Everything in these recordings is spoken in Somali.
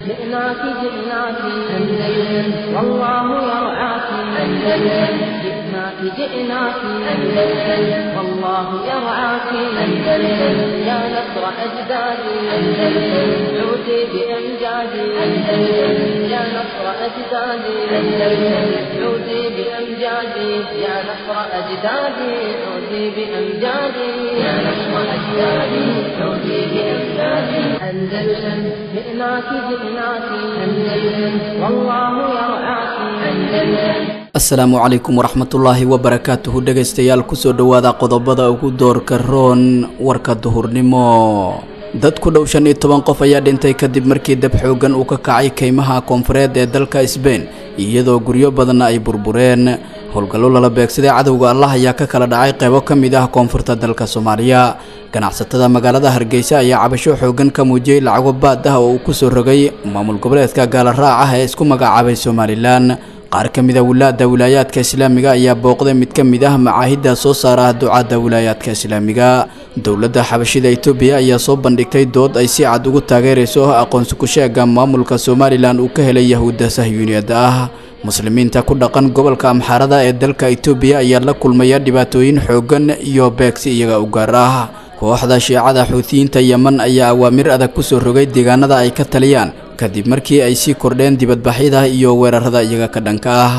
جئناك جئناك أندلس والله يرعاك أندلس جئناك جئناك أندلس والله يرعاك أندلس يا نصر أجدادي أندلس عودي بأمجادي أندلس يا نصر أجدادي أندلس عودي بأمجادي يا نصر أجدادي عودي بأمجادي يا نصر أجدادي عودي بأمجادي أندلس جئناك جئناك أندلس والله يرعاك أندلس asalaamu calaykum waraxmatullaahi wabarakaatuhu dhegaystayaal kusoo dhowaada qodobada ugu doorka roon warka duhurnimo dad ku dhow shan iyo toban qof ayaa dhintay kadib markii dab xooggan uu ka kacay kaymaha koonfureed ee dalka sbein iyadoo guryo badanna ay burbureen howlgallo lala beegsaday cadowga allah ayaa ka kala dhacay qeybo ka mid ah koonfurta dalka soomaaliya ganacsatada magaalada hargeysa ayaa cabasho xooggan ka muujiyey lacago baad ah oo uu kusoo rogay maamul goboleedka gaala raac ah ee isku magacaabay somalilan qaar ka mida wilaada wilaayaadka islaamiga ayaa booqday mid ka mid ah macaahidda soo saara ducaadda wilaayaadka islaamiga dowladda xabashida etoobiya ayaa soo bandhigtay dood ay si cad ugu taageerayso aqoonsi ku-sheega maamulka somalilan uu ka helay yahuudda sahyuuniyadda ah muslimiinta ku dhaqan gobolka amxaarada ee dalka etoobiya ayaa la kulmaya dhibaatooyin xooggan iyo beegsi iyaga u gaar ah kooxda shiicada xuutiyiinta yeman ayaa awaamir adag kusoo rogay deegaanada ay ka taliyaan kadib markii ay sii kordheen dibadbaxyada iyo weerarada iyaga ka dhanka ah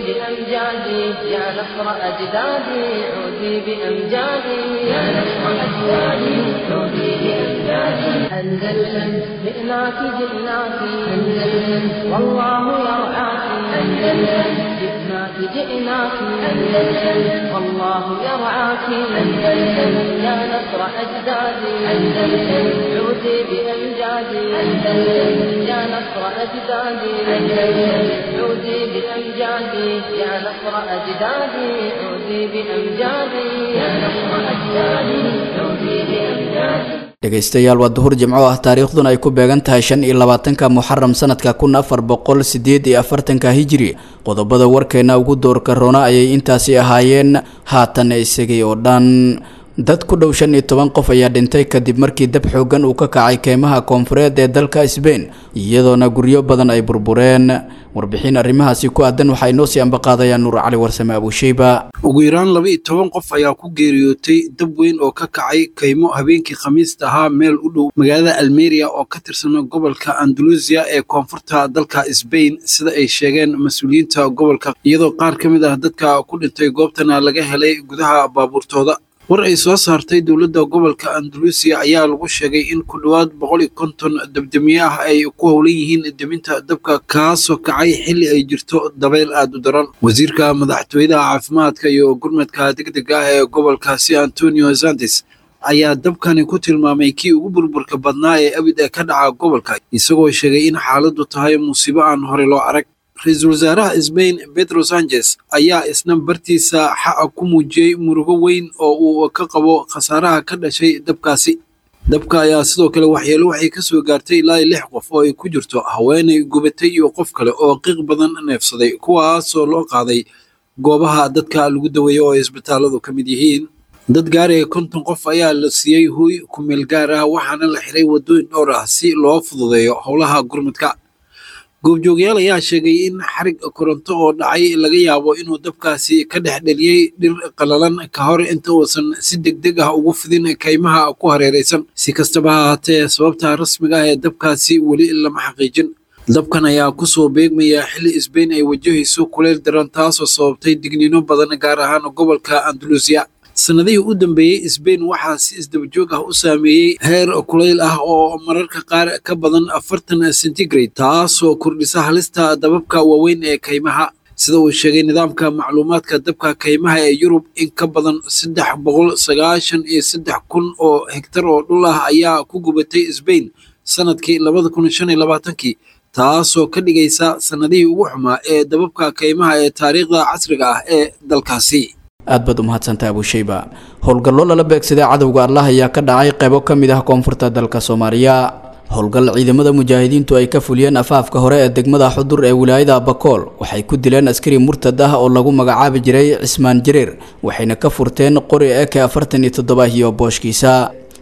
بأمجادي يا نصر أجدادي عودي بأمجادي يا نصر أجدادي عودي بأمجادي أندلسا جئناك جئناك أندلسا والله يرعاك أندلسا جئناك جئناك أندلسا والله يرعاك أندلسا يا نصر أجدادي أندلسا عودي بأمجادي أندلسا يا نصر أجدادي أندلسا عودي بأمجادي يا نصر أجدادي عودي بأمجادي يا نصر أجدادي عودي بأمجادي dhegaystayaal waa duhur jimco ah taariikhduna ay ku beegan tahay shan iyo labaatanka muxaram sanadka kun afar boqol sideed iyo afartanka hijiri qodobada warkeena ugu doorka roona ayay intaasi ahaayeen haatan isagay oo dhan dad ku dhow shan iyo toban qof ayaa dhintay kadib markii dab xooggan uu ka kacay keymaha koonfureed ee dalka sbein iyadoona guryo badan ay burbureen warbixin arrimahaasi ku aadan waxaa inoo sii ambaqaadaya nuur cali warsame abuusheyba ugu yaraan laba iyo toban qof ayaa ku geeriyootay dab weyn oo ka kacay kaymo habeenkii khamiista ahaa meel u dhow magaalada almeria oo ka tirsan gobolka andalusiya ee koonfurta dalka sbain sida ay sheegeen mas-uuliyiinta gobolka iyadoo qaar ka mid ah dadka ku dhintay goobtana laga helay gudaha baabuurtooda war ay soo saartay dowladda gobolka andalusiya ayaa lagu sheegay in ku dhowaad boqol iyo konton dabdamiye ah ay ku howlan yihiin deminta dabka kaasoo kacay xilli ay jirto dabayl aad u daran wasiirka madaxtooyada caafimaadka iyo gurmadka degdega ah ee gobolkaasi antonio santes ayaa dabkani ku tilmaamay kii ugu burburka badnaa ee abid ee ka dhaca gobolka isagoo sheegay in xaaladdu tahay musiibo aan hore loo arag ra-iisul wasaaraha sbain pedro sanchez ayaa isna bartiisa xaqa ku muujiyey murugo weyn oo uu ka qabo khasaaraha ka dhashay dabkaasi dabka ayaa sidoo kale waxyeelo waxay ka soo gaartay ilaa lix qof oo ay ku jirto haweenay gubatay iyo qof kale oo qiiq badan neefsaday kuwaasoo loo qaaday goobaha dadka lagu daweeyo oo ay isbitaalladu ka mid yihiin dad gaaraya konton qof ayaa la siiyey huy kumeel gaar ah waxaana la xiray waddooyin dhowr ah si loo fududeeyo howlaha gurmadka goobjoogyaal ayaa sheegay in xarig koronto oo dhacay laga yaabo inuu dabkaasi ka dhex dheliyey dhir qalalan ka hor inta uusan si degdeg ah ugu fidin kaymaha ku hareeraysan si kastaba ha haatee sababta rasmiga ah ee dabkaasi weli lama xaqiijin dabkan ayaa kusoo beegmaya xilli sbain ay wajahayso kuleyl daran taasoo sababtay digniino badan gaar ahaan gobolka andalusiya sanadihii u dambeeyey sbain waxaa si isdabajoog ah u saameeyey heer kulayl ah oo mararka qaar ka badan afartan centigrade taasoo kordhisa halista dababka waaweyn ee kaymaha sida uu sheegay nidaamka macluumaadka dabka kaymaha ee yurub in ka badan saddex boqol sagaashan iyo saddex kun oo hegtar oo dhul ah ayaa ku gubatay sbain sanadkii labada kun shan iyo labaatankii taasoo ka dhigaysa sanadihii ugu xumaa ee dababka kaymaha ee taariikhda casriga ah ee dalkaasi aad baad u mahadsantaha abuusheyba howlgallo lala beegsaday cadowga allah ayaa ka dhacay qaybo ka mid ah koonfurta dalka soomaaliya howlgal ciidamada mujaahidiintu ay ka fuliyeen afaafka hore ee degmada xudur ee wilaayada bakool waxay ku dileen askari murtad ah oo lagu magacaabi jiray cismaan jareer waxayna ka furteen qori eke afartan iyo toddoba iyo booshkiisa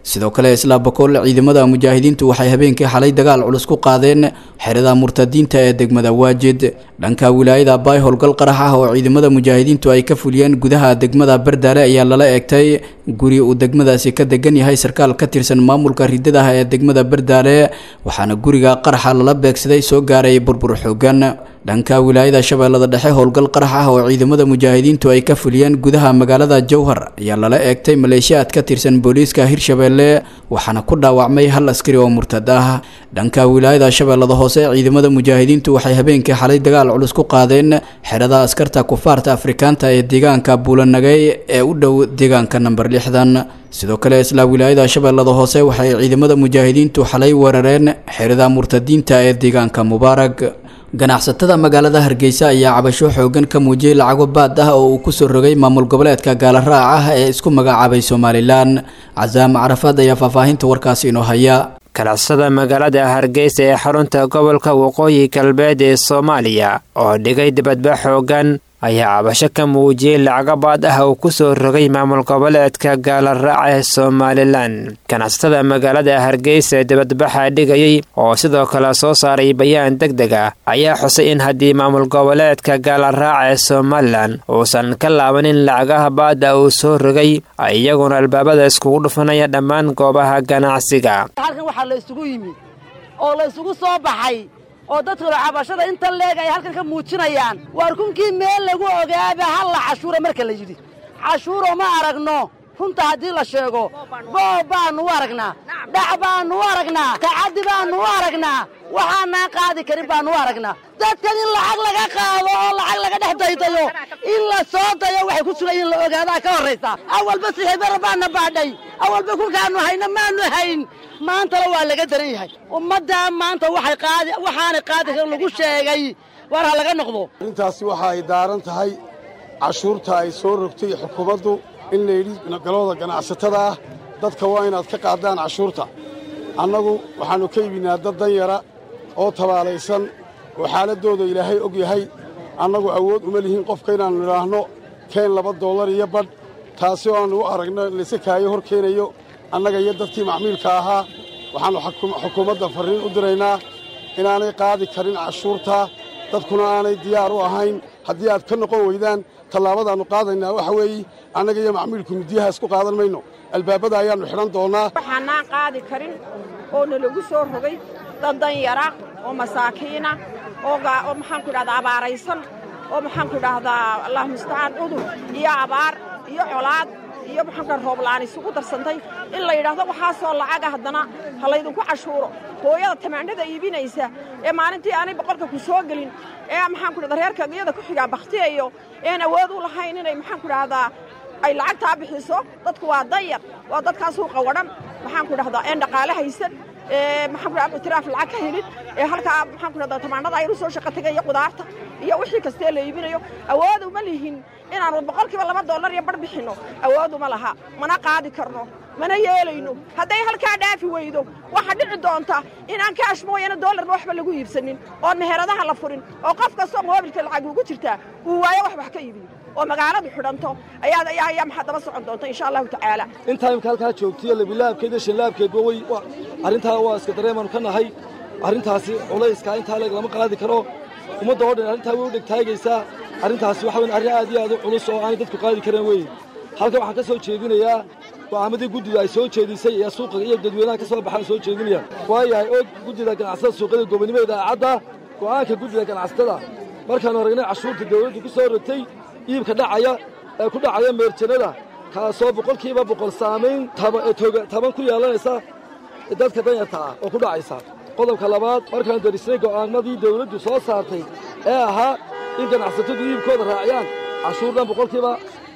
sidoo kale isla bakool ciidamada mujaahidiintu waxay habeenkii xalay dagaal culus ku qaadeen xerada murtadiinta ee degmada waajid dhanka wilaayada baay howlgal qarax ah oo ciidamada mujaahidiintu ay ka fuliyeen gudaha degmada bardaale ayaa lala eegtay guri uu degmadaasi ka degan yahay sarkaal ka tirsan maamulka ridadaha ee degmada bardaale waxaana guriga qaraxa lala beegsaday soo gaaray burbur xoogan dhanka wilaayada shabeellada dhexe howlgal qarax ah oo ciidamada mujaahidiintu ay ka fuliyeen gudaha magaalada jowhar ayaa lala eegtay maleeshiyaad ka tirsan booliiska hirshabeelle waxaana ku dhaawacmay hal askari oo murtad ah dhanka wilaayada shabeellada hoose ciidamada mujaahidiintu waxay habeenkii xalay dagaal culus ku qaadeen xerada askarta kufaarta afrikaanta ee deegaanka buulanagay ee u dhow deegaanka namber lixdan sidoo kale isla wilaayada shabeellada hoose waxay ciidamada mujaahidiintu xalay weerareen xerada murtadiinta ee deegaanka mubaarag ganacsatada magaalada hargeysa ayaa cabasho xoogan ka muujiyey lacago baad ah oo uu kusoo rogay maamul goboleedka gaalaraac ah ee isku magacaabay somalilan casaam carafaad ayaa faahfaahinta warkaasi inoo haya ganacsada magaalada hargeysa ee xarunta gobolka waqooyi galbeed ee soomaaliya oo dhigay dibadba xoogan ayaa cabasho ka muujiyey lacago baad ah uu ku soo rogay maamul goboleedka gaalaraac ee somalilan ganacsatada magaalada hargeysa ee dibadbaxa dhigayay oo sidoo kale soo saaray bayaan deg deg ah ayaa xusay in haddii maamul goboleedka gaalaraac ee somalilan uusan ka laabanin lacagaha baada uu soo rogay iyaguna albaabada iskugu dhufanaya dhammaan goobaha ganacsiga halkan waxaa la isugu yimi oo la isugu soo baxay oo dadkuna cabashada inta leeg ay halkan ka muujinayaan waar kunkii meel lagu ogaaba halla cashuura marka la yidhi cashuuro ma aragno runta haddii la sheego boob baannu u aragnaa dhac baannu u aragnaa tacaddi baannu u aragnaa waxaanaan qaadi karin baannu u aragnaa dadkan in lacag laga qaado oo lacag laga dhex daydayo in la soo dayo waxay ku sugan in la ogaadaa ka horraysa awalba sixibara baanna baadhay awalba kulkaannu hayna maannu hayn maantana waa laga daran yahay ummaddaa maanta waxay qaadi waxaanay qaadi karin lagu sheegay war ha laga noqdo arrintaasi waxa ay daaran tahay cashuurta ay soo rogtay xukuumaddu in layidhi galooda ganacsatada ah dadka waa inaad ka qaadaan cashuurta annagu waxaannu ka iibinaa dad danyara oo tabaalaysan oo xaaladdooda ilaahay og yahay annagu awood uma lihin qofka inaannu idhaahno keen laba dollar iyo badh taasi oo aannu u aragno layse kaayo hor keenayo annaga iyo dadkii macmiilka ahaa waxaannu xukuumadda farriin u diraynaa inaanay qaadi karin cashuurta dadkuna aanay diyaar u ahayn haddii aad ka noqon weydaan tallaabadaannu qaadaynaa waxa weeye annaga iyo macmiilku midiyaha isku qaadan mayno albaabada ayaannu xidhan doonnaa waxaanaan qaadi karin oo nalagu soo rogay dad danyara oo masaakiina oo maxaanku idhahdaa abaaraysan oo maxaanku idhaahdaa allah mustacaan cudur iyo abaar iyo colaad iyo maxaanku rooblaan isugu darsantay in la yidhaahdo waxaasoo lacaga haddana ha laydinku cashuuro hooyada tamaandhada iibinaysa ee maalintii aanay boqolka ku soo gelin ee maxaanku idhahda reerka iyada ku xigaa bakhtiyayo een awood u lahayn inay maxaanku idhahdaa ay lacagtaa bixiso dadku waa danyar waa dadkaasuu qawadhan maxaanku idhahdaa een dhaqaale haysan ee maxaanku idhahdaa itiraaf lacag ka helin ee halkaa maxaanku idhahdaa tamaandhada aynu soo shaqo tegay iyo qudaarta iyo wixii kastee la iibinayo awood uma lihin inaannu boqolkiiba laba dollar iyo bar bixinno awood uma laha mana qaadi karno mana yeelayno hadday halkaa dhaafi weydo waxaa dhici doonta inaan kaash mooyana doolarna waxba lagu iibsanin oon meheradaha la furin oo qof kastoo moobilka lacag ugu jirtaa uu waayo wax wax ka iibiyo oo magaaladu xidhanto ayaa maxaa daba socon doonta insha allahu tacaala intaa imka halkaa joogtiyo labilaabkeed iyo shanlaabkeedba way arrintaa waa iska dareemaanu ka nahay arrintaasi culayska intaa leeg lama qaadi karo ummadda oo dhan arrintaa way u dhegtaagaysaa arrintaasi waxa weyn arrin aad iyo aad u culus oo aanay dadku qaadi kareen weyn halkan waxaan ka soo jeedinayaa go'aamadii guddida ay soo jeedisay ee suuqa iyo dadweynaha ka soo baxaan soo jeedinaya waayahay og guddida ganacsatada suuqyada gobonimo idaacadda go'aanka guddida ganacsatada markaannu aragnay cashuurta dawladdu ku soo rogtay iibka dhacaya ee ku dhacaya meerjanada kaasoo boqolkiiba boqol saamayn taban ku yeelanaysa dadka danyarta ah oo ku dhacaysa qodobka labaad markaannu darisnay go'aamadii dawladdu soo saartay ee ahaa in ganacsatadu iibkooda raaciyaan cashuur dhan boqolkiiba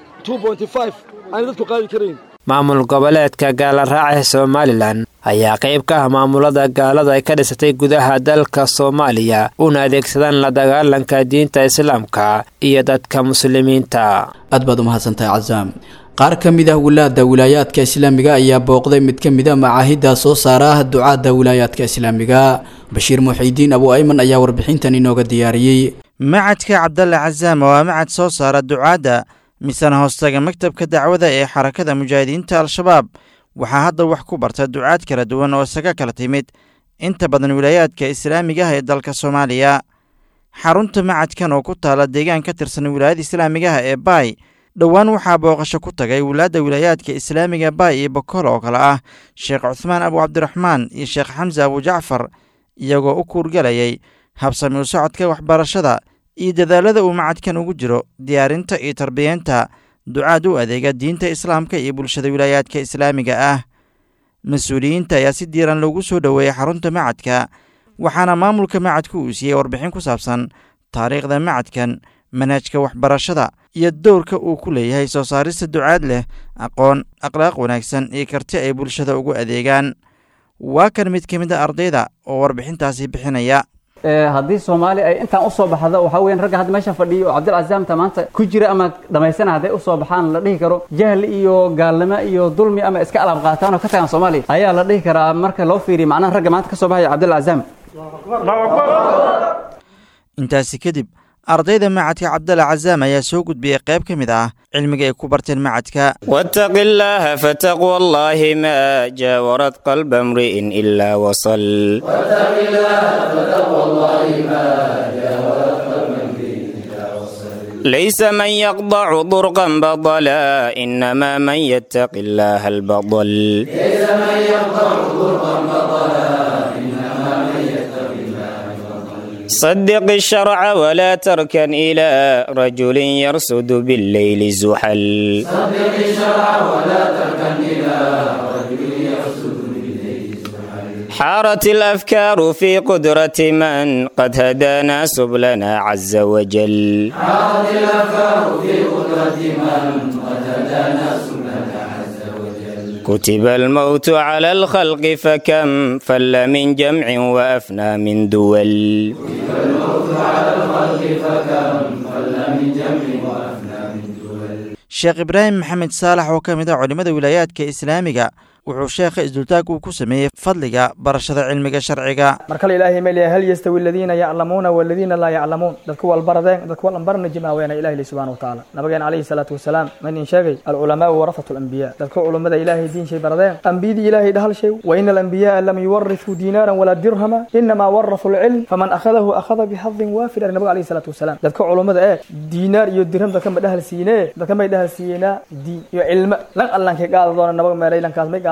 aanay dadku qaadi karayn maamul goboleedka gaalaraac ee somalilan ayaa qayb ka ah maamulada gaalada ay ka dhisatay gudaha dalka soomaaliya una adeegsadaan la dagaalanka diinta islaamka iyo dadka muslimiinta aad baad u mahadsantahay casaam qaar ka mid ah wilaada wilaayaadka islaamiga ayaa booqday mid ka mid a macaahidda soo saara ducaadda wilaayaadka islaamiga bashiir muxiidiin abu ayman ayaa warbixintan inooga diyaariyey macadka cabdalle casaam waa macad soo saara ducaadda misana hoostaga maktabka dacwada ee xarakada mujaahidiinta al-shabaab waxaa hadda wax ku barta ducaad kala duwan oo isaga kala timid inta badan wilaayaadka islaamiga ah ee dalka soomaaliya xarunta macadkan oo ku taala deegaan ka tirsan wilaayada islaamigaha ee baay dhowaan waxaa booqasho ku tagay wilaadda wilaayaadka islaamiga baay iyo bokol oo kale ah sheekh cuhmaan abu cabdiraxmaan iyo sheekh xamse abu jacfar iyagoo u kuurgalayay habsami u socodka waxbarashada iyo dadaalada uu macadkan ugu jiro diyaarinta iyo tarbiyeenta ducaad u adeega diinta islaamka iyo bulshada wilaayaadka islaamiga ah mas-uuliyiinta ayaa si diiran loogu soo dhoweeyey xarunta macadka waxaana maamulka macadku uu siiyey warbixin ku saabsan taariikhda macadkan manhajka waxbarashada iyo dowrka uu ku leeyahay soo saarista ducaad leh aqoon akhlaaq wanaagsan iyo karti ay bulshada ugu adeegaan waa kan mid ka mid a ardayda oo warbixintaasi bixinaya haddii soomaali ay intaan usoo baxdo waxaa weyan ragga hadda meesha fadhiyo oo cabdilcazaamta maanta ku jira ama dhamaysana hadday usoo baxaan la dhihi karo jahli iyo gaalnimo iyo dulmi ama iska alaab qaataan oo ka tagaan soomaaliya ayaa la dhihi karaa marka loo fiiriyo macnaha ragga maanta ka soo baxaya cabdilcazaam intaasi kadib ardayda macadka cabdalla cazaam ayaa soo gudbiyey qayb ka mid ah cilmiga ay ku barteen macadka واتق الله فتقوى الله ما جاورت قلب امرئ إلا وصل ليس من يقضع ضرقا بطلا إنما من يتق الله البطل صدق الشرع ولا تركن إلى رجل يرصد بالليل زحل حارت الأفكار في قدرة من قد هدانا سبلنا عز وجل كتب الموت على الخلق فكم فل من جمع وأفنى من دول sheekh ibraahim maxamed saalax oo ka mid ah culimmada wilaayaadka islaamiga wuxuu sheekha isdultaag uu ku sameeyey fadliga barashada cilmiga sharciga mar kale ilaahay ma leeyahay hal yastawi aladiina yaclamuuna waladiina laa yaclamuun dadku walbaradeen dadku walanbarna jimaaweena ilahi li subxana watacaala nabigeena calayhi salaatu wasalaam manin sheegay alculamaau warafatu alambiya dadka culummada ilaahay diin shay baradeen ambiyadii ilaahay dhahal shay wa ina alambiya'a lam yuwarithuu diinaaran walaa dirhama inamaa warathuu lcilm faman akhadahu akhada bixadin waafir ari nabiga calayhi salaatu wasalaam dadka culummada ee diinaar iyo dirham dadka ma dhahal siinee dadka may dhahal siiyeenaa diin iyo cilmo lan allankay qaada doona nabaga meelaylankaas may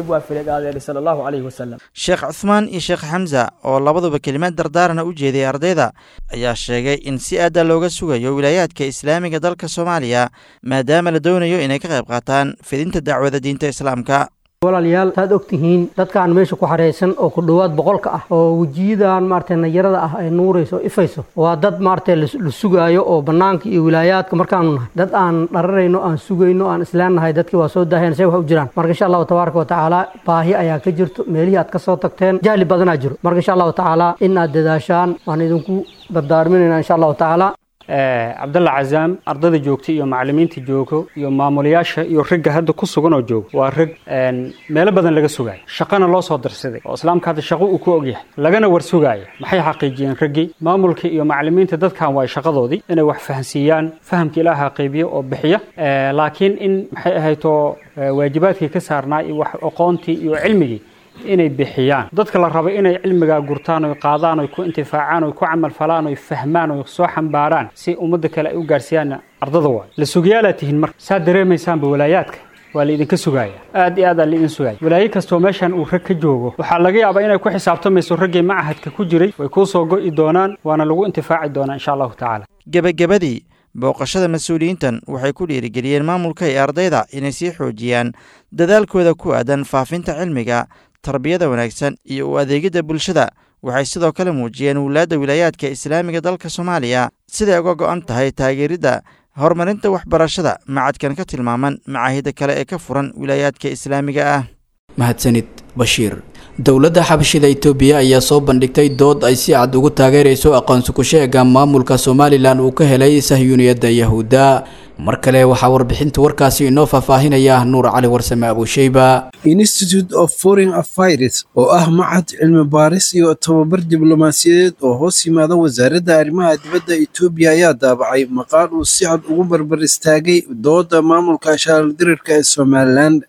sheekh cuhmaan iyo sheekh xamsa oo labaduba kelimaad dardaarana u jeeday ardayda ayaa sheegay in si aada looga sugayo wilaayaadka islaamiga dalka soomaaliya maadaama la doonayo inay ka qayb qaataan fidinta dacwada diinta islaamka walaalayaal saad og tihiin dadkaan meesha ku xaraysan oo ku dhowaad boqolka ah oo wejiyadan maaragtay nayarada ah ay nuurayso o ifayso waa dad maaragtay la sugaayo oo bannaanka iyo wilaayaadka markaanu nahay dad aan dhararayno aan sugayno aan isleennahay dadkii waa soo daaheen say wax u jiraan marka insha allahu tabaaraka watacaala baahi ayaa ka jirto meelihii aad ka soo tagteen jahli badanaa jiro marka insha allahu tacaala in aad dadaashaan waan idinku dardaarminayna insha allahu tacaala cabdalla cazaam ardayda joogta iyo macallimiinta joogo iyo maamulayaasha iyo ragga hadda ku sugan oo jooga waa rag meelo badan laga sugaayo shaqana loo soo darsaday oo islaamka hadda shaqo uu ku ogyahay lagana war sugaaya maxay xaqiijiyeen raggii maamulka iyo macallimiinta dadkan waa shaqadoodii inay wax fahansiiyaan fahamka ilaaha qaybiya oo bixiya laakiin in maxay ahayto waajibaadkii ka saarnaa iyo wax aqoontii iyo cilmigii inay bixiyaan dadka la rabo inay cilmigaa gurtaan oy qaadaan oy ku intifaacaan oy ku camal falaan oy fahmaan oy soo xambaaraan si ummadda kale ay u gaarsiiyaan ardada waay la sugayaalaa tihiin marka saad dareemaysaanba walaayaadka waa laidinka sugaaya aad iyo aad aa laidin sugaya walaayo kastoo meeshan uu rag ka joogo waxaa laga yaabaa inay ku xisaabtamayso raggii macahadka ku jiray way kuu soo go'i doonaan waana lagu intifaaci doonaa insha allahu tacaala gebagabadii booqashada mas-uuliyiintan waxay ku dhiirigeliyeen maamulka iyo ardayda inay sii xoojiyaan dadaalkooda ku aadan faafinta cilmiga tarbiyada wanaagsan iyo u adeegidda bulshada waxay sidoo kale muujiyeen wulaadda wilaayaadka islaamiga dalka soomaaliya siday uga go'an tahay taageeridda horumarinta waxbarashada macadkan ka tilmaaman macaahida kale ee ka furan wilaayaadka islaamiga ah mahadsanid bashiir dowladda xabashida itoobiya ayaa soo bandhigtay dood ay si cad ugu taageerayso aqoonsi ku-sheega maamulka somalilan uu ka helay sahyuuniyadda yahuudda mar kale waxaa warbixinta warkaasi inoo faahfaahinaya nuur cali warsame abuusheyba institute of foreign affairs oo ah macad cilmi baaris iyo tababar diblomaasiyadeed oo hoos yimaada wasaaradda arrimaha dibadda etoobiya ayaa daabacay maqaal uu si cad ugu barbar istaagay dooda maamulka shaaldirirka ee somalilan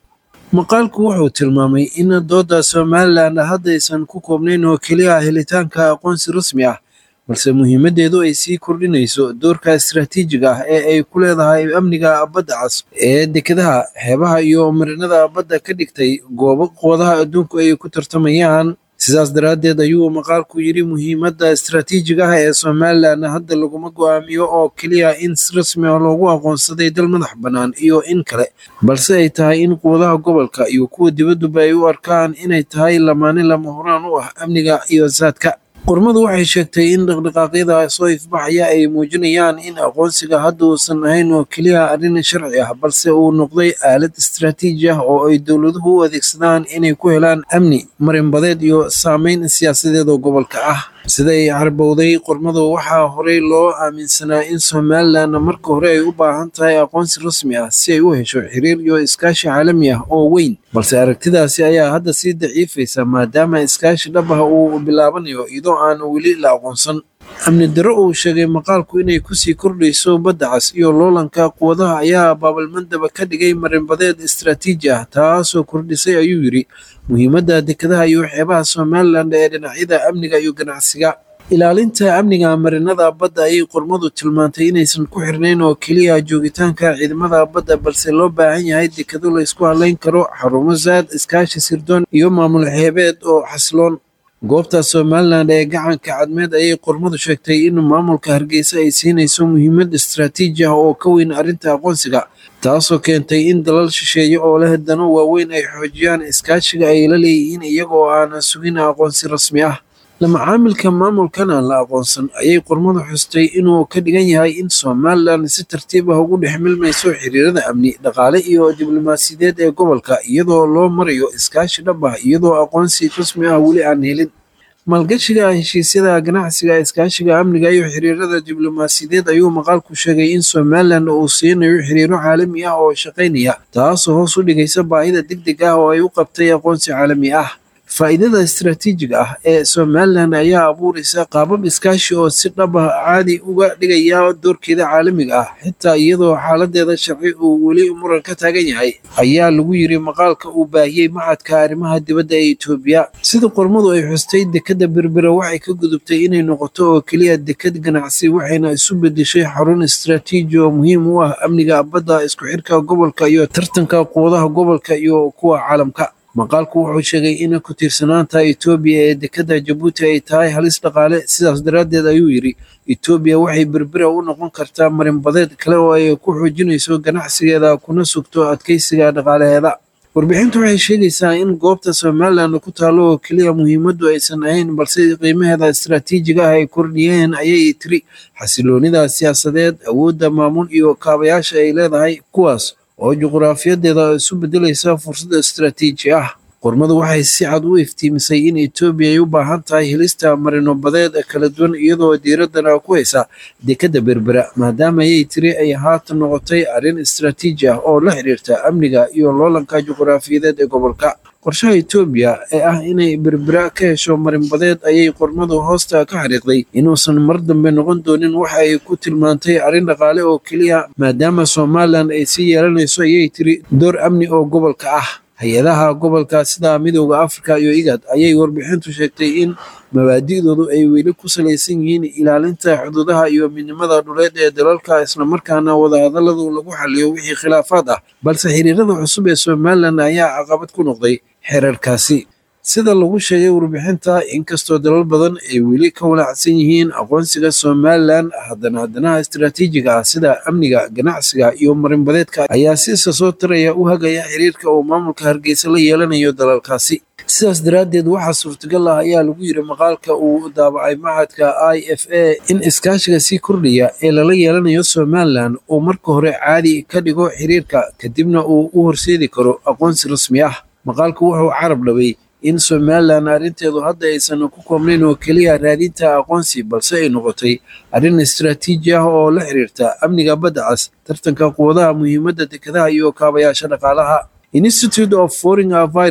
maqaalku wuxuu tilmaamay in dooda somalilan haddaysan ku koobnayn oo keliya helitaanka aqoonsi rasmi ah balse muhiimadeedu ay sii kordhinayso doorka istaraatiijiga ah ee ay ku leedahay amniga badda cas ee dekedaha xeebaha iyo marinada badda ka dhigtay goobo quwadaha adduunku ay ku tartamayaan sidaas daraaddeed ayuu maqaalku yidhi muhiimadda istaraatiijiga ah ee somalilan hadda laguma go'aamiyo oo keliya in si rasmi ah loogu aqoonsaday dal madax bannaan iyo in kale balse ay tahay in quwadaha gobolka iyo kuwa dibadduba ay u arkaan inay tahay lamaane lama horaan u ah amniga iyo saadka qormadu waxay sheegtay in dhaqdhaqaaqyada soo ifbaxaya ay muujinayaan in aqoonsiga hadda uusan ahayn oo keliya arrin sharci ah balse uu noqday aalad istaraatiiji ah oo ay dowladuhu u adeegsadaan inay ku helaan amni marinbadeed iyo saameyn siyaasadeed oo gobolka ah sida ay carbowday qormadu waxaa horey loo aaminsanaa in somalilan marka hore ay u baahan tahay aqoonsi rasmi ah si ay u hesho xiriir iyo iskaashi caalami ah oo weyn balse aragtidaasi ayaa hadda sii daciifaysa maadaama iskaashi dhab ah uu bilaabanayo iyadoo aan weli la aqoonsan amni darro uu sheegay maqaalku inay kusii kordhayso badda cas iyo loolanka quwadaha ayaa baabalmandaba ka dhigay marinbadeed istaraatiiji ah taasoo kordhisay ayuu yidhi muhiimadda dekedaha iyo xeebaha somalilan ee dhinacyada amniga iyo ganacsiga ilaalinta amniga marinada badda ayay qormadu tilmaantay inaysan ku xirnayn oo keliya joogitaanka ciidamada badda balse loo baahan yahay dekedo la isku hadlayn karo xarumo saad iskaashi sirdoon iyo maamul xeebeed oo xasiloon goobta somalilan ee gacanka cadmeed ayay qormadu sheegtay in maamulka hargeysa ay siinayso muhiimad istaraatiiji ah oo ka weyn arrinta aqoonsiga taasoo keentay in dalal shisheeye oo leh dano waaweyn ay xoojiyaan iskaashiga ay la leeyihiin iyagoo aanan sugin aqoonsi rasmi ah lamacaamilka maamulkan aan la aqoonsan ayay qormadu xustay inuu ka dhigan yahay in somalilan si tartiib ah ugu dhex milmayso xiriirada amni dhaqaale iyo diblomaasiyadeed ee gobolka iyadoo loo marayo iskaashi dhab ah iyadoo aqoonsi rasmi ah weli aan helin maalgashiga heshiisyada ganacsiga iskaashiga amniga iyo xiriirada diblomaasiyadeed ayuu maqaalku sheegay in somalilan uu siinayo xiriiro caalami ah oo shaqaynaya taasoo hoos u dhigaysa baahida degdeg ah oo ay u qabtay aqoonsi caalami ah faa'iidada istaraatiijiga ah ee somalilan ayaa abuuraysa qaabab iskaashi oo si dhab ah caadi uga dhigaya doorkeeda caalamiga ah xitaa iyadoo xaaladeeda sharci uu weli muran ka taagan yahay ayaa lagu yiri maqaalka uu baahiyey maxadka arrimaha dibadda ee etoobiya sida qormadu ay xustay dekadda berbera waxay ka gudubtay inay noqoto oo keliya dekad ganacsi waxayna isu bedeshay xarun istaraatiiji oo muhiim u ah amniga badda isku xirka gobolka iyo tartanka quwadaha gobolka iyo kuwa caalamka maqaalku wuxuu sheegay in ku tiirsanaanta etoobiya ee dekedda jabuuti ay tahay halis dhaqaale sidaas daraaddeed ayuu yidhi etoobiya waxay berbera u noqon kartaa marinbadeed kale oo ay ku xoojinayso ganacsigeeda kuna sugto adkeysiga dhaqaalaheeda warbixintu waxay sheegaysaa in goobta somalilan ku taalo oo keliya muhiimaddu aysan ahayn balse qiimaheeda istaraatiijiga ah ay kordhiyeen ayay tiri xasiloonida siyaasadeed awoodda maamul iyo kaabayaasha ay leedahay kuwaas oo juqraafiyadeeda isu bedelaysa fursad istaraatiiji ah qormadu waxay si cad u iftiimisay in etoobiya ay u baahan tahay helista marinobadeed kala duwan iyadoo diiraddana ku haysa dekedda berbera maadaama ayay tiri ay haatan noqotay arrin istaraatiiji ah oo la xiriirta amniga iyo loolanka juqraafiyadeed ee gobolka qorshaha etoobiya ee ah inay berbera ka hesho marinbadeed ayay qormadu hoosta ka xariiqday inuusan mar dambe noqon doonin waxa ay ku tilmaantay arrin dhaqaale oo keliya maadaama somalilan ay sii yeelanayso ayay tiri door amni oo gobolka ah hay-adaha gobolka sida midooda afrika iyo igad ayay warbixintu sheegtay in mabaadi'doodu ay weli ku salaysan yihiin ilaalinta xuduudaha iyo midnimada dhuleed ee dalalka islamarkaana wadahadalladu lagu xaliyo wixii khilaafaad ah balse xiriirada cusub ee somalilan ayaa caqabad ku noqday xeerarkaasi sida lagu sheegay warbixinta inkastoo dalal badan ay weli ka walaacsan yihiin aqoonsiga somalilan haddana haddanaha istaraatiijiga ah sida amniga ganacsiga iyo marinbadeedka ayaa si isa soo taraya u hagaya xiriirka uu maamulka hargeysa la yeelanayo dalalkaasi sidaas daraaddeed waxaa suurtagal ah ayaa lagu yiri maqaalka uu daabacay maxadka i f a in iskaashiga sii kordhaya ee lala yeelanayo somalilan uu marka hore caadi ka dhigo xiriirka kadibna uu u horseedi karo aqoonsi rasmi ah maqaalku wuxuu carab dhabay in somalilan arrinteedu hadda aysan ku koobnayn oo keliya raadinta aqoonsi balse ay noqotay arrin istaraatiiji ah oo la xiriirta amniga badda cas tartanka quwadaha muhiimadda dekedaha iyo kaabayaasha dhaqaalaha institute of foreign virus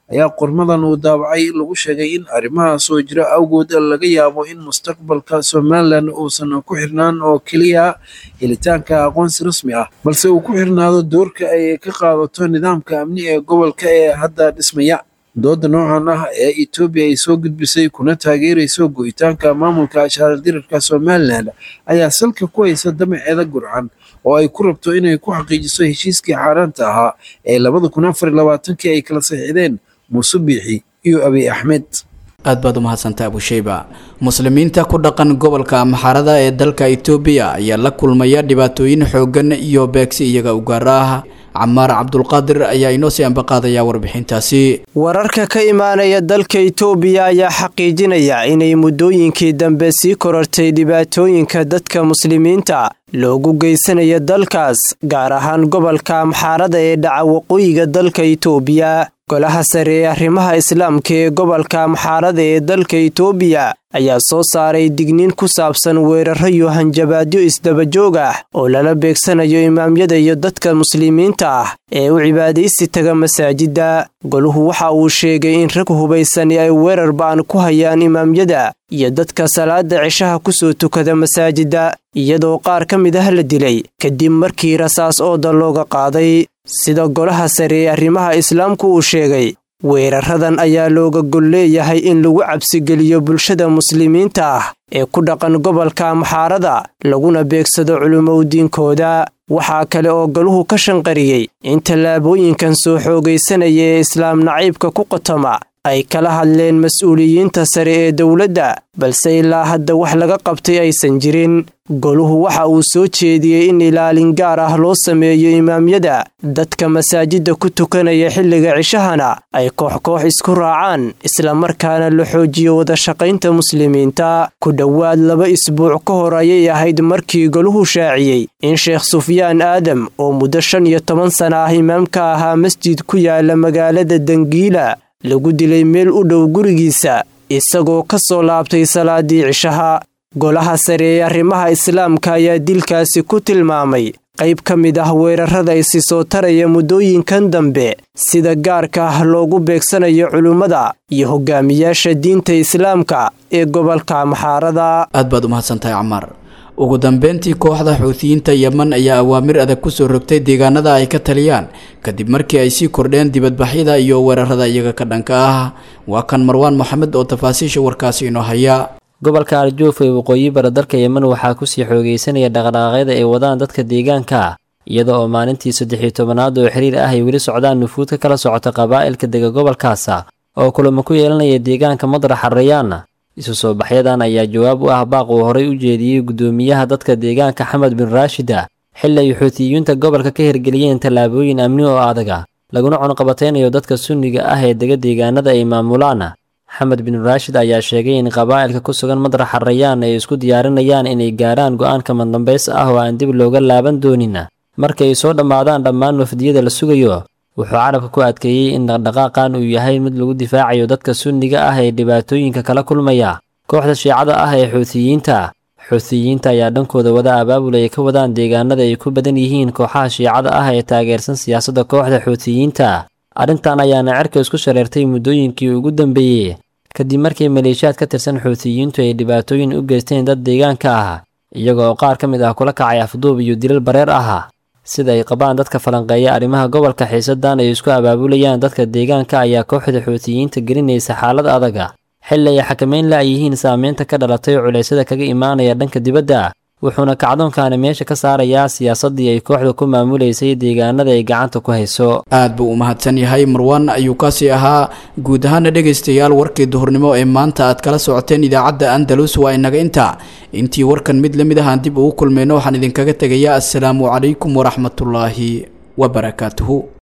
ayaa qormadan uu daabacay lagu sheegay in arrimaha soo jira awgood laga yaabo in mustaqbalka somalilan uusan ku xirnaan oo keliya helitaanka aqoonsi rasmi ah balse uu ku xirnaado doorka ay ka qaadato nidaamka amni ee gobolka ee hadda dhismaya dooda noocan ah ee etoobiya ay soo gudbisay kuna taageerayso go'itaanka maamulka ashaaldirarka somalilan ayaa salka ku haysa damaceeda gurcan oo ay ku rabto inay ku xaqiijiso heshiiskii xaaraanta ahaa ee labada kun afar iyo labaatankii ay kala saxiixdeen muuse biixi iyo abiy axmed aad baad u mahadsantay abusheyba muslimiinta ku dhaqan gobolka amxarada ee dalka itoobiya ayaa la kulmaya dhibaatooyin xooggan iyo beegsi iyaga u gaara ah camaar cabdulqaadir ayaa inoo sii ambaqaadaya warbixintaasi wararka ka imaanaya dalka itoobiya ayaa xaqiijinaya inay muddooyinkii dambe sii korortay dhibaatooyinka dadka muslimiinta loogu geysanayo dalkaas gaar ahaan gobolka amxaarada ee dhaca waqooyiga dalka itoobiya golaha sare ee arrimaha islaamka ee gobolka amxaarada ee dalka itoobiya ayaa soo saaray digniin ku saabsan weeraro iyo hanjabaadyo isdabajoog ah oo lala beegsanayo imaamyada iyo dadka muslimiinta ah ee u cibaadaysi taga masaajidda goluhu waxa uu sheegay in rag hubaysani ay weerar ba'an ku hayaan imaamyada iyo dadka salaada cishaha ku soo tukada masaajidda iyadoo qaar ka mid ah la dilay kadib markii rasaas ooda looga qaaday sida golaha sare ee arrimaha islaamku uu sheegay weeraradan ayaa looga gol leeyahay in lagu cabsigeliyo bulshada muslimiinta ah ee ku dhaqan gobolka amxaarada laguna beegsado culimowdiinkooda waxaa kale oo galuhu ka shanqariyey in tallaabooyinkan soo xoogaysanaya ee islaam naciibka ku qotoma ay kala hadleen mas-uuliyiinta sare ee dowladda balse ilaa hadda wax laga qabtay aysan jirin goluhu waxa uu soo jeediyey in ilaalin gaar ah loo sameeyo imaamyada dadka masaajidda ku tukanaya xilliga cishahana ay koox-koox isku raacaan islamarkaana la xoojiyo wadashaqaynta muslimiinta ku dhowaad laba isbuuc ka hor ayay ahayd markii goluhu shaaciyey in sheekh sufyaan aadam oo muddo shan iyo toban sana ah imaamka ahaa masjid ku yaala magaalada dangiila lagu dilay meel u dhow gurigiisa isagoo ka soo laabtay salaadii cishaha golaha sare ee arrimaha islaamka ayaa dilkaasi ku tilmaamay qayb ka mid ah weerarada isi soo taraya muddooyinkan dambe sida gaarka ah loogu beegsanayo culimmada iyo hogaamiyaasha diinta islaamka ee gobolka amxaarada aad baad u mahadsantahay camaar ugu dambeyntii kooxda xuutiyiinta yeman ayaa awaamir adag kusoo rogtay deegaanada ay ka taliyaan kadib markii ay sii kordheen dibadbaxyada iyo weerarada iyaga ka dhanka ah waa kan marwaan moxamed oo tafaasiisha warkaasi inoo haya gobolka arjuuf ee waqooyi bara dalka yemen waxaa kusii xoogeysanaya dhaqdhaqaaqyada ay wadaan dadka deegaanka ah iyada oo maalintii saddex-iyo tobanaad oo xiriir ah ay weli socdaan nufuud ka kala socota qabaa'ilka dega gobolkaasa oo kulamo ku yeelanaya deegaanka madraxa rayaana isu soo baxyadan ayaa jawaab u ah baaq uu horay u jeediyey guddoomiyaha dadka deegaanka xamed bin raashida xilli ay xuutiyiinta gobolka ka hirgeliyeen tallaabooyin amni oo adaga laguna cunqabataynayo dadka sunniga ah ee dega deegaanada ay maamulaan xamed bin raashid ayaa sheegay in qabaa'ilka ku sugan madraxa rayaan ay isku diyaarinayaan inay gaarhaan go'aanka madambays ah oo aan dib looga laaban doonin marka ay soo dhammaadaan dhammaan wafdiyada la sugayo wuxuu carabka ku adkeeyey in dhaqdhaqaaqan uu yahay mid lagu difaacayo dadka sunniga ah ee dhibaatooyinka kala kulmaya kooxda shiicada ah ee xuutiyiinta xuutiyiinta ayaa dhankooda wada abaabul ay ka wadaan deegaanada ay ku badan yihiin kooxaha shiicada ah ee taageersan siyaasadda kooxda xuutiyiinta arrintan ayaana cerka isku shareertay muddooyinkii ugu dambeeyey kadib markii maleeshiyaad ka tirsan xuutiyiintu ay dhibaatooyin u geysteen dad deegaanka ah iyaga oo qaar ka mid ah kula kacay afduub iyo dilal bareer ah sida ay qabaan dadka falanqeeya arrimaha gobolka xiisadan ay isku abaabulayaan dadka deegaanka ayaa kooxda xuutiyiinta gelinaysa xaalad adaga xilli ay xakamayn la'yihiin saameynta ka dhalatay culeysyada kaga imaanaya dhanka dibadda wuxuuna kacdoonkaani meesha ka saarayaa siyaasaddii ay kooxda ku maamulaysay deegaanada ay gacanta ku hayso aad buu u mahadsan yahay marwaan ayuu kaasi ahaa guud ahaana dhegaystayaal warkii duhurnimo ee maanta aad kala socoteen idaacadda andalus waa inaga inta intii warkan mid la mid ah aan dib ugu kulmayno waxaan idinkaga tegayaa assalaamu calaykum waraxmatullaahi wabarakaatuhu